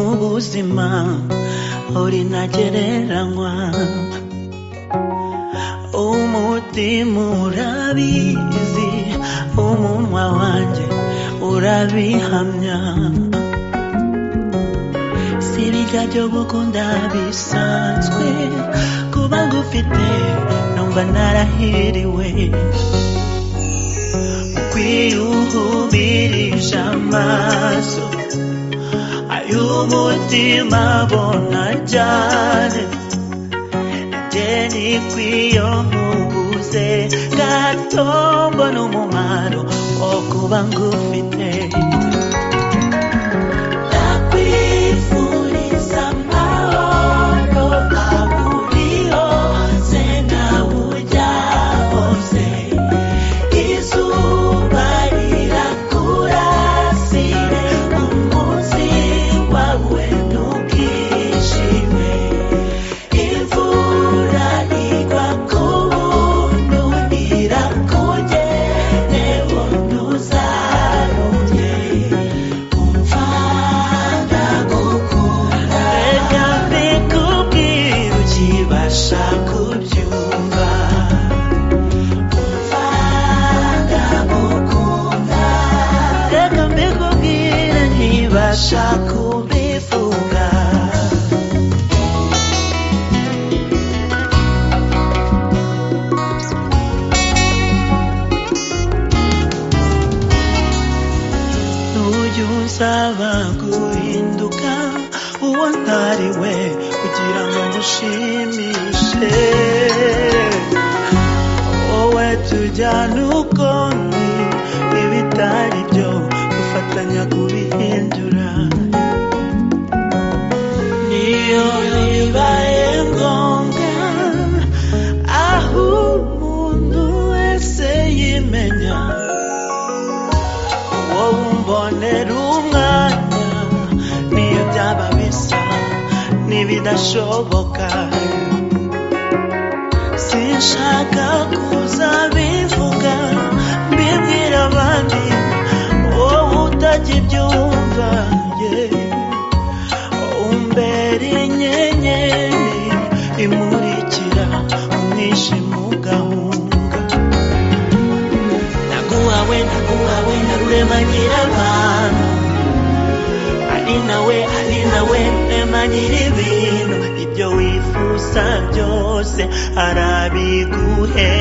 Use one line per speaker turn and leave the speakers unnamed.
ubuzima urinagereranywa umutima urabizi umunwa wanjye urabihamya si ibijya byo gukunda bisanzwe kuba ngufite numva narahiriwe kwiyuhubirisha amaso ay'umutima abona cyane jeni kw'iyo nkubuze gato mbona umumaro wo kuba ngufite ndakwifuriza amahoro aho uri hose nawe ujya hose izuba rirakurasire umunsi wawe ntukishime imvura igwa ku buntu irakugenewe ntuzarumye umva ndagukunda reka mbikubwire ukibasha kubyumva reka mbikubwire ntibasha kubivuga ntujya usaba guhinduka uwo ntari we kugira ngo ngushimishe wowe tujyana uko ndi ibitari byo dufatanya kubihindura niyo bibaye ngombwa aho umuntu wese yimenya uwo wumbonera umwanya niyo byaba bisa n'ibidashoboka sinshaka kuza bivuga mbibwira abandi wowe utajya ibyumva umbera inyenyeri imurikira umwijima ugahunga naguhawe naguhawe na rurema nyirabantu ari nawe ari nawe rurema nyir'ibintu ibyo wifuza byose arabiguhe